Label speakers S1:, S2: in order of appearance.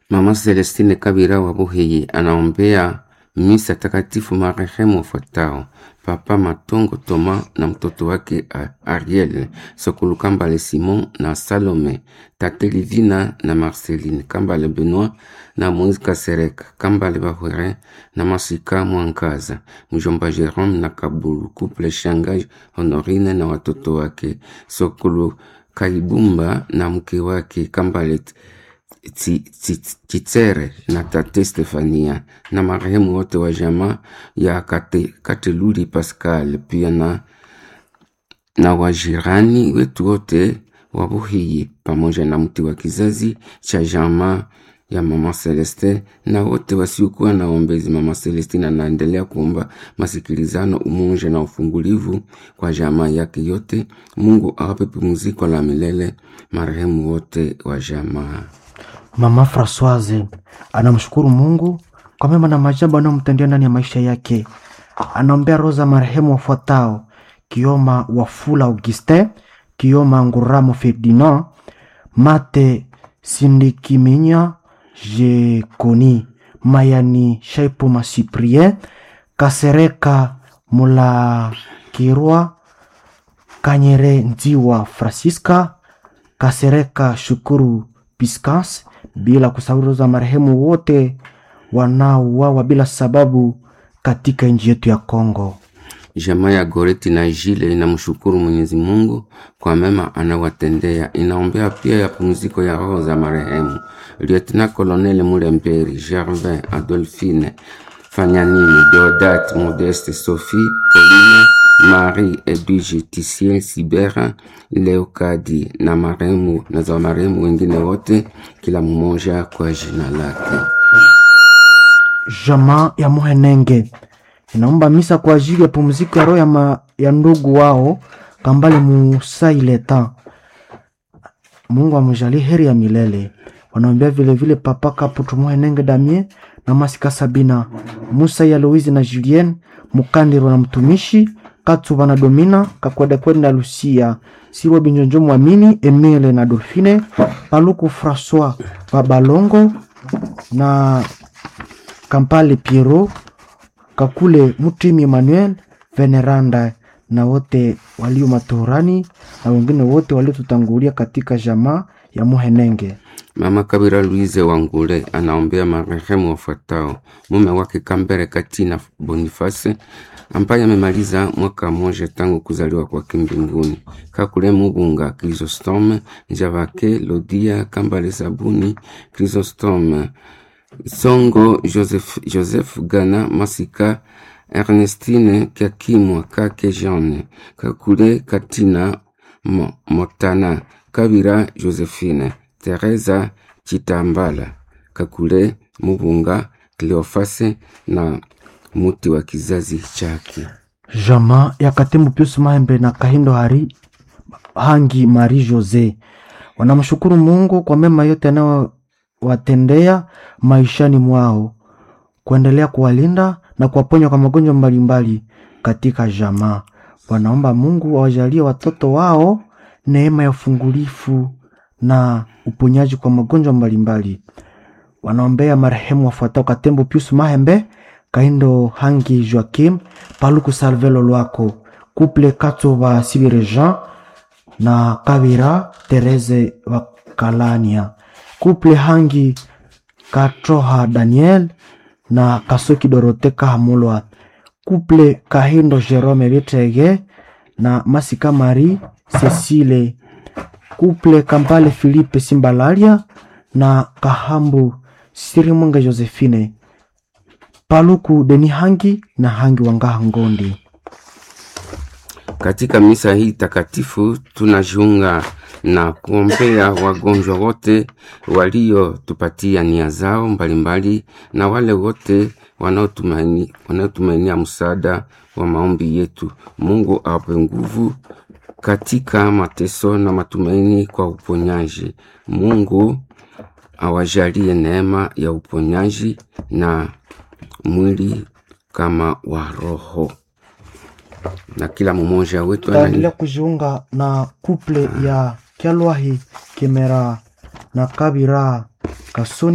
S1: Mama Celestine Kabira wa Buhiyi anaombea misa takatifu marehemu wafuatao: Papa Matongo Toma na mtoto wake A- Ariel, Sokulu Kambale Simon na Salome, Tate Livina na Marceline, Kambale Benoit na Moise Kasereka, Kambale Bahwere na Masika Mwankaza, mjomba Jerome na Kabulu, Couple Shangai Honorine na watoto wake, Sokulu Kaibumba na mke wake Kambale Tsi- Tsi- Chitsere na tate Stefania na marehemu wote wa jamaa ya Kate, Kateluli Pascal pia na, na wajirani wetu wote wa Buhiyi pamoja na mti wa kizazi cha jamaa ya mama Celeste na wote wasiokuwa na ombezi. Mama Celestine anaendelea kuomba masikilizano, umoja na ufungulivu kwa jamaa yake yote. Mungu awape pumziko la milele marehemu wote wa jamaa.
S2: Mama Francoise anamshukuru Mungu kwa mema na maajabu anayomtendea ndani ya maisha yake. Anaombea roho za marehemu wafuatao: Kioma Wafula Augustin, Kioma Nguramo Ferdinand, Mate Sindikiminya Jekoni, Mayani Shaipuma Cyprien, Kasereka Mulakirwa, Kanyere Nziwa Francisca, Kasereka Shukuru Piscas, bila kusahau roho za marehemu wote wanaouawa bila sababu katika nchi yetu ya Kongo.
S1: Jamaa ya Goreti na Jile inamshukuru Mwenyezi Mungu kwa mema anawatendea. Inaombea pia ya pumziko ya roho za marehemu Lieutenant Colonel Mulemberi, Gervin, Adolphine, Fanyanini, Deodat, Modeste, Sophie, Pauline, Marie, Edwige, Tisiel, Sibera, Leokadi na marehemu na za marehemu wengine wote, kila mmoja kwa jina lake.
S2: Jamaa ya Muhenenge inaomba misa kwa ajili ya pumziko ya roho ya, ma, ya ndugu wao Kambale Musaileta. Mungu amjalie heri ya milele. Wanaombea vilevile Papa Kaputu Muhenenge Damien na Masika Sabina, Musa ya Louise na Julien Mukandiro na mtumishi Katsuba na Domina Kakwedekwede na Lucia Sirwa Binjonjo Mwamini Emile na Dolfine Paluku Francois Babalongo na Kampale Piero Kakule Mutimi Emmanuel Veneranda na wote walio matorani na wengine wote waliotutangulia katika jamaa ya Muhenenge.
S1: Mama Kabira Louise Wangule anaombea marehemu wafuatao: mume wake Kambere Katina Boniface ambaye amemaliza mwaka mmoja tangu kuzaliwa kwake mbinguni, Kakule Mubunga Chrysostome Javake Lodia Kambale Sabuni Chrysostome Songo Joseph, Joseph Gana Masika Ernestine Kakimwa Kake Jeanne Kakule Katina Mo, Motana Kabira Josephine Teresa Chitambala Kakule Mubunga Cleofase na muti wa kizazi chake.
S2: Jamaa ya Katembo Pius Mahembe na Kahindo Hari Hangi Marie Jose wanamshukuru Mungu kwa mema yote anayowatendea maishani mwao, kuendelea kuwalinda na kuwaponya kwa magonjwa mbalimbali katika jamaa. Wanaomba Mungu awajalie watoto wao neema ya ufungulifu na uponyaji kwa magonjwa mbalimbali. Wanaombea marehemu wafuatao: Katembo Pius Mahembe, Kaindo Hangi Joakim, Paluku Salvelo Lwako, Couple Katova Sibire Jean na Kabira Tereze wa Kalania, Couple Hangi Katroha Daniel na Kasoki Dorote Kahamulwa, Couple Kahindo Jerome Bitege na Masika Marie Cecile, Couple Kampale Philippe Simbalaria na Kahambu Sirimunga Josephine, Paluku Deni Hangi na Hangi Wangaha Ngondi.
S1: Katika misa hii takatifu tunajiunga na kuombea wagonjwa wote waliotupatia nia zao mbalimbali na wale wote wanaotumaini wanaotumainia msaada wa maombi yetu. Mungu awape nguvu katika mateso na matumaini kwa uponyaji. Mungu awajalie neema ya uponyaji na mwili kama wa roho na kila mmoja wetu
S2: Tutaendelea kujiunga na kuple ya Kyalwahi Kimera na Kabira Kasoni